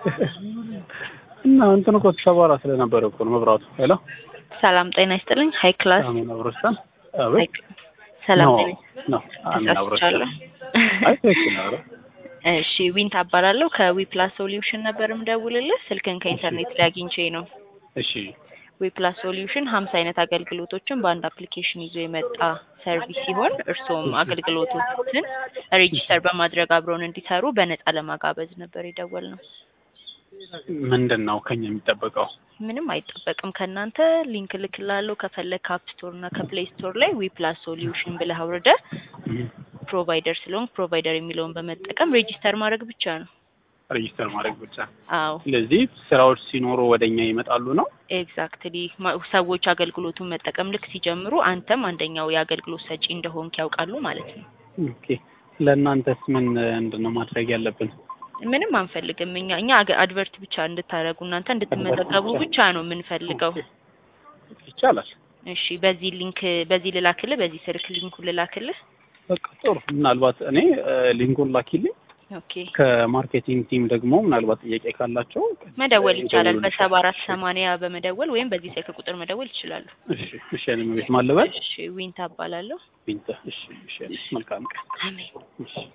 እና እንትን እኮ ሰባራ ስለነበረ እኮ ነው መብራቱ። ሄሎ ሰላም ጤና ይስጥልኝ። ሀይ ክላስ አሜን አብሮስታን አቤት ሰላም ኖ ጤና ኖ አሜን አብሮስታን ተሳስቻለሁ። አይ ትክክል ነው። ኧረ እሺ ዊንታ እባላለሁ ከዊፕላስ ሶሉሽን ነበር የምደውልልህ። ስልክን ከኢንተርኔት ላይ አግኝቼ ነው። እሺ ዊፕላስ ሶሉሽን ሀምሳ አይነት አገልግሎቶችን በአንድ አፕሊኬሽን ይዞ የመጣ ሰርቪስ ሲሆን እርስዎም አገልግሎቶችን ሬጂስተር በማድረግ አብረውን እንዲሰሩ በነፃ ለማጋበዝ ነበር የደወልነው። ምንድን ነው ከኛ የሚጠበቀው? ምንም አይጠበቅም ከእናንተ ሊንክ ልክላለሁ። ከፈለግ ከአፕ ስቶር እና ከፕሌይ ስቶር ላይ ዊፕላስ ሶሉሽን ብለህ አውርደህ ፕሮቫይደር ስለሆንክ ፕሮቫይደር የሚለውን በመጠቀም ሬጂስተር ማድረግ ብቻ ነው። ሬጂስተር ማድረግ ብቻ። አዎ ስለዚህ ስራዎች ሲኖሩ ወደኛ ይመጣሉ ነው። ኤግዛክትሊ ሰዎች አገልግሎቱን መጠቀም ልክ ሲጀምሩ አንተም አንደኛው የአገልግሎት ሰጪ እንደሆንክ ያውቃሉ ማለት ነው። ኦኬ ለእናንተስ ምን ምንድን ነው ማድረግ ያለብን? ምንም አንፈልግም እኛ እኛ አገ- አድቨርት ብቻ እንድታደርጉ እናንተ እንድትመዘገቡ ብቻ? ብቻ ነው የምንፈልገው። ይቻላል። እሺ በዚህ ሊንክ በዚህ ልላክልህ፣ በዚህ ስልክ ሊንኩን ልላክልህ። በቃ ጥሩ። ምናልባት እኔ እ፣ ሊንኩን ላኪልኝ። ኦኬ ከማርኬቲንግ ቲም ደግሞ ምናልባት ጥያቄ ካላቸው መደወል ይቻላል። ይደውሉልሻል። በሰባ አራት ሰማንያ በመደወል ወይም በዚህ ስልክ ቁጥር መደወል ይችላሉ። እሺ እሺ። እኔ ቤት ማለበል እሺ ዊንታ እባላለሁ። ቢንተ። እሺ እሺ። መልካም ቀን። አሜን። እሺ